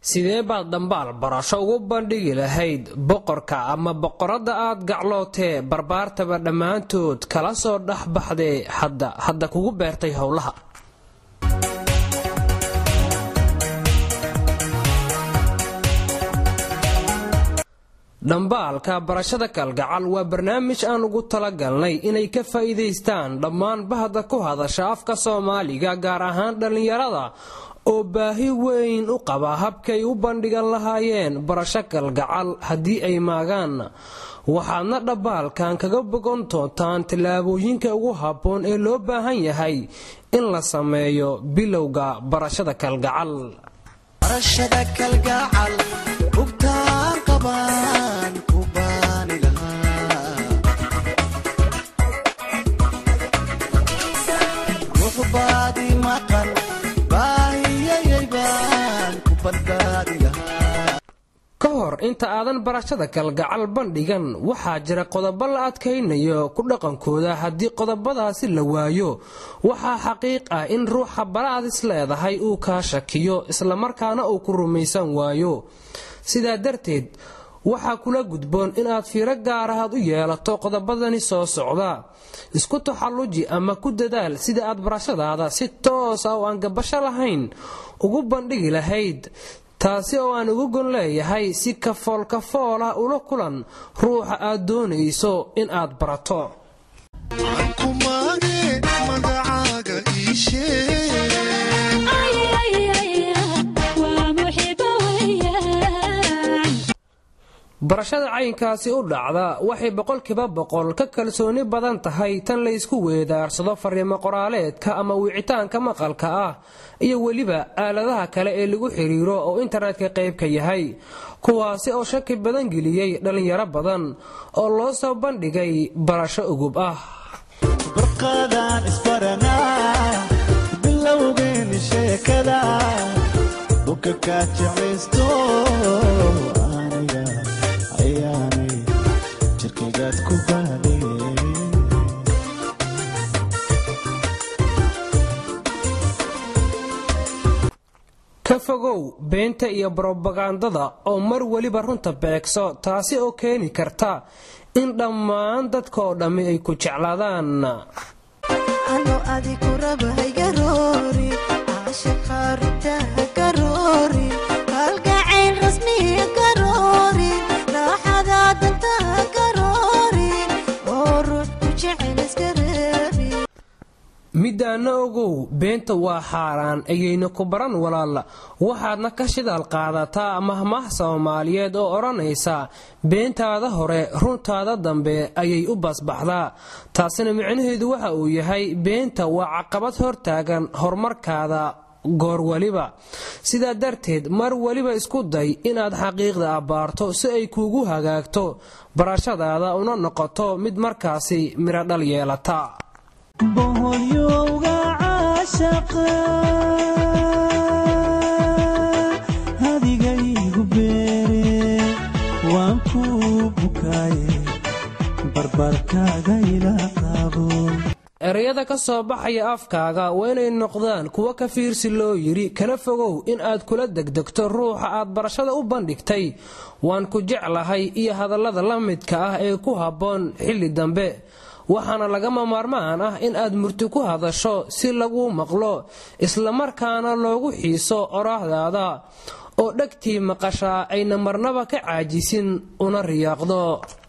sidee baad dhambaal barasho ugu bandhigi lahayd boqorka ama boqoradda aad gaclootee barbaartaba dhammaantood kala soo dhex baxdee hadda hadda kugu beertay howlaha dhambaalka barashada kalgacal waa barnaamij aan ugu talagalnay inay ka faa'iidaystaan dhammaan bahda ku hadasha afka soomaaliga gaar ahaan dhallinyarada oo baahi weyn u qaba habkay u bandhigan lahaayeen barasho kalgacal haddii ay maagaan waxaadna dhambaalkan kaga bogan doontaan tallaabooyinka ugu habboon ee loo baahan yahay in la sameeyo bilowga barashada kalgacal ka hor inta aadan barashada kalgacal bandhigan waxaa jira qodobo la adkaynayo ku dhaqankooda haddii qodobadaasi la waayo waxaa xaqiiq ah in ruuxa baraad is leedahay uu kaa shakiyo islamarkaana uu ku rumaysan waayo sidaa darteed waxaa kula gudboon inaad fiiro gaarahaad u yeelato qodobadani soo socda isku taxalluji ama ku dadaal sida aad barashadaada si toos ah oo aan gabasho lahayn ugu bandhigi lahayd taasi oo aan ugu gon leeyahay si kafool kafool ah ula kulan ruuxa aad doonayso in aad barato barashada caynkaasi u dhacda waxay boqolkiiba boqol ka kalsooni badan tahay tan laysku weedaarsado fariimo qoraaleedka ama wicitaanka maqalka ah iyo weliba aaladaha kale ee lagu xiriiro oo internetka qaybka yahay kuwaasi oo shaki badan geliyey dhallinyaro badan oo loo soo bandhigay barasho ugub ah ka fogow beenta iyo brobagandada oo mar weliba runta beegso taasi oo keeni karta in dhammaan dadka oo dhammi ay ku jeclaadaan midaana ogow beenta waa xaaraan ayayna ku baran walaala waxaadna ka shidaal qaadataa mahmaah soomaaliyeed oo odhanaysa beentaada hore runtaada dambe ayay u basbaxdaa taasina micnaheedu waxa uu yahay beenta waa caqabad hortaagan horumarkaada goor weliba sidaa darteed mar weliba isku day inaad xaqiiqda abbaarto si ay kuugu hagaagto barashadaada una noqoto mid markaasi midho dhal yeelata boholyowga caashaqa hadigaygu beere waan ku bukaaye barbarkaaga ila qabo ereyada ka soo baxaya afkaaga waa inay noqdaan kuwo ka fiirsi loo yidhi kana fogow in aad kula degdegto ruuxa aad barashada u bandhigtay waan ku jeclahay iyo hadallada la midka ah ee ku habboon xilli dambe waxaana lagama maarmaan ah in aad murti ku hadasho si laguu maqlo islamarkaana loogu xiiso oraahdaada oo dhegtii maqashaa ayna marnaba ka caajisin una riyaaqdo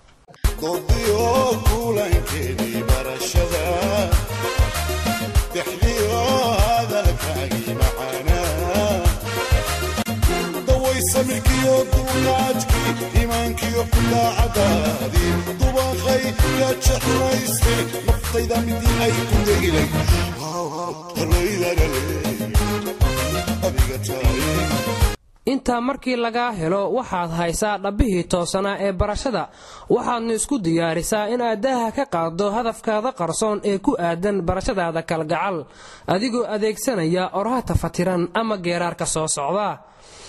imaankiyo daacadaadii dubaqay ka jeclayste naftayda midii ay ku degilay intaa markii lagaa helo waxaad haysaa dhabbihii toosanaa ee barashada waxaadna isku diyaarisaa inaad daaha ka qaaddo hadafkaada qarsoon ee ku aadan barashadaada kalgacal adigoo adeegsanaya orahata fatiran ama geeraarka soo socda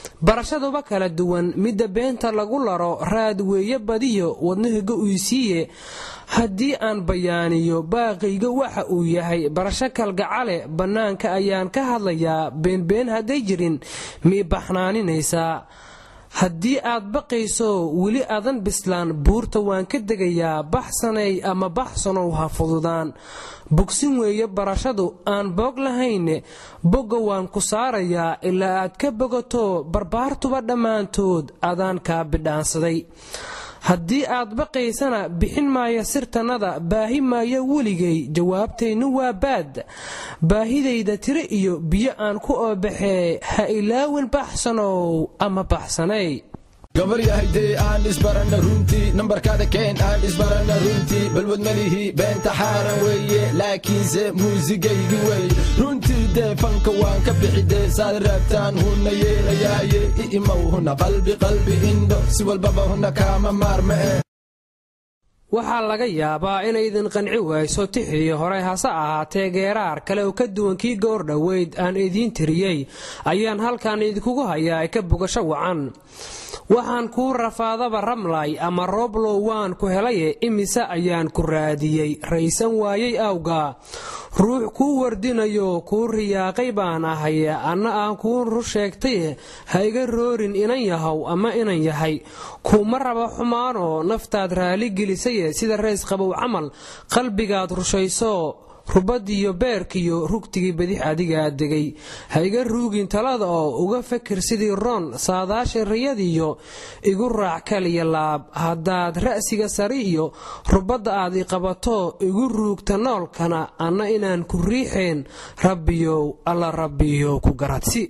barashaduba kala duwan midda beenta lagu laro raad weeye badiyo wadnahiga uysiiye haddii aan bayaaniyo baaqayga waxa uu yahay barasho kalgacale bannaanka ayaan ka hadlayaa beenbeen hadday jirin mii baxnaaninaysaa haddii aad baqayso weli adan bislaan buurta waan ka degayaa baxsanay ama baxsanow ha fududaan bogsin weeye barashadu aan boog lahayne bogga waan ku saarayaa ilaa aad ka bogato barbaartuba dhammaantood adaan kaa bidhaansaday haddii aad baqaysana bixin maayo sirtannada baahi maayo weligay jawaabtaynu waa baad baahidayda tiro iyo biyo aan ku oobaxee ha ilaawin baxsanow ama baxsanay gabar yahaydee aan isbarana runtii nambarkaada keen aan isbarana runtii balwad malihii beenta xaaran weeye laakiinse muusigaygi wey runtii dee fanka waan ka bixidee saad raabtaan huna yeelayaaye i'imow huna qalbi qalbi indho si walbaba huna kaama maarma'e waxaa laga yaabaa inaydin qanci wayso tixii hore hase ahaatee geeraar kale oo ka duwan kii goor dhoweyd aan idiin tiriyey ayaan halkan idinkugu hayaa ee ka bogasho wacan waxaan kuu rafaadaba ramlay ama rooblow waan ku helaye imise ayaan ku raadiyey raysan waayey awga ruux kuu wardinayo kuu riyaaqay baan ahay anna aan kuu rur sheegtaye ha iga roorin inan yahow ama inan yahay kuuma raba xumaanoo naftaad raali gelisaye sida rays qabow camal qalbigaad rushayso rubadiyo beerkiyo rugtigii badix adigaa degay ha iga ruugin talada oo uga fakir sidii roon saadaasha riyadiyo igu raac kaliya laab haddaad ra'siga sari iyo rubadda aad i qabato igu ruugta noolkana anna inaan ku riixeen rabbiyow alla rabbiyo ku garadsi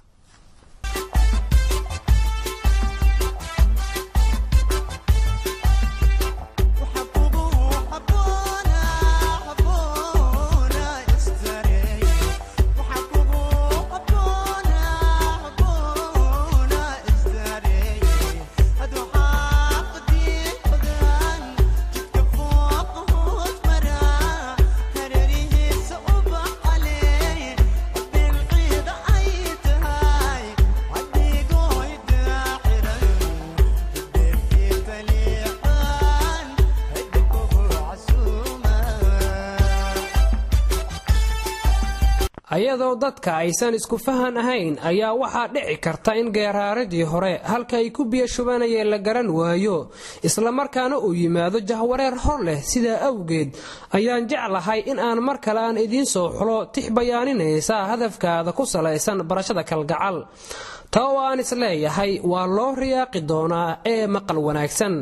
ayadoo dadka aysan isku fahan ahayn ayaa waxaa dhici karta in geeraaradii hore halka ay ku biyo shubanayeen la garan waayo islamarkaana uu yimaado jahwareer hor leh sidaa awgeed ayaan jeclahay in aan mar kale aan idiin soo xulo tix bayaaninaysa hadafkaada ku salaysan barashada kalgacal ta oo aan isleeyahay waa loo riyaaqi doonaa ee maqal wanaagsan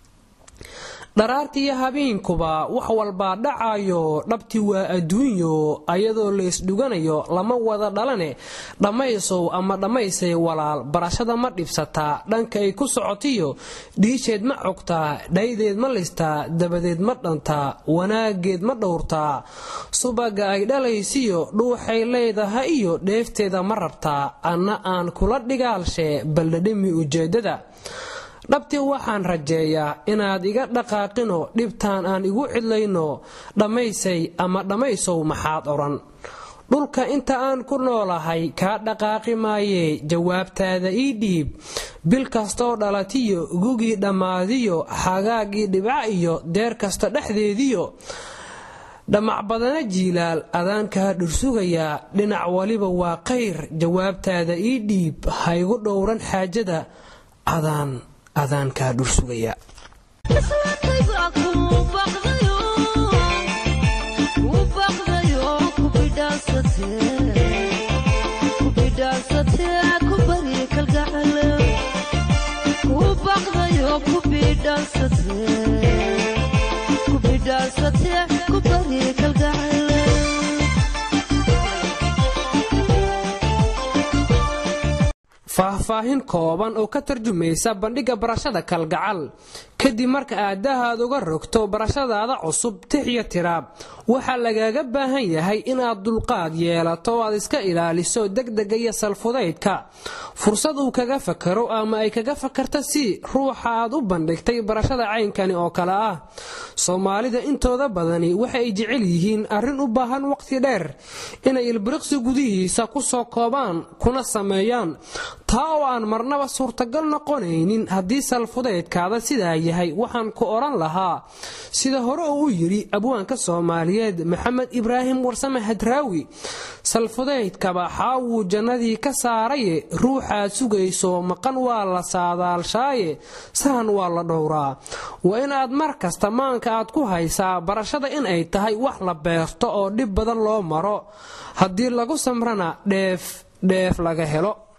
dharaartiiyo habeenkuba wax walbaa dhacayo dhabti waa adduunyo ayadoo laysdhuganayo lama wada dhalane dhammaysow ama dhammaysay walaal barashada ma dhibsataa dhanka ay ku socotiyo dhiisheed ma cogtaa dhaydeed ma listaa dabadeed ma dhantaa wanaageed ma dhowrtaa subaga ay dhalaysiyo dhuuxay leedaha iyo dheefteeda ma rabtaa anna aan kula dhigaalshee baldhadhimi ujeeddada dhabtii waxaan rajeeyaa inaad iga dhaqaaqino dhibtaan aan igu cidlayno dhammaysay ama dhammaysow maxaad odhan dhulka inta aan ku noolahay kaa dhaqaaqi maayee jawaabtaada ii dhiib bil kastoo dhalatiyo gugii dhammaadiyo xagaagii dhibca iyo deer kasta dhexdeediyo dhammacbadana jiilaal adaankaa dhursugayaa dhinac waliba waa qayr jawaabtaada ii dhiib haygu dhowran xaajada adaan adaankaa dhursugaya faahfaahin kooban oo ka tarjumaysa bandhigga barashada kalgacal kadib marka aadahaad uga rogto barashadaada cusub tix iyo tiraab waxaa lagaaga baahan yahay inaad dulqaad yeelato oo aad iska ilaaliso degdega iyo salfudaydka fursad uu kaga fakaro ama ay kaga fakarto si ruuxa aad u bandhigtay barashada caynkani oo kale ah soomaalida intooda badani waxa ay jecel yihiin arrin u baahan waqti dheer inay ilbiriqsi gudihiisa ku soo koobaan kuna sameeyaan taa oo aan marnaba suurtagal noqonaynin haddii salfudaydkaada sidaa yahay waxaan ku odhan lahaa sida hore uu u yidhi abwaanka soomaaliyeed maxamed ibraahim warsame hadraawi salfudaydkaba xaawuu jannadii ka saaraye ruuxaad sugayso maqan waa la saadaalshaaye sahan waa la dhowraa waa inaad mar kasta maanka aad ku haysaa barashada in ay tahay wax la beerto oo dhib badan loo maro haddii lagu samrana dheef dheef laga helo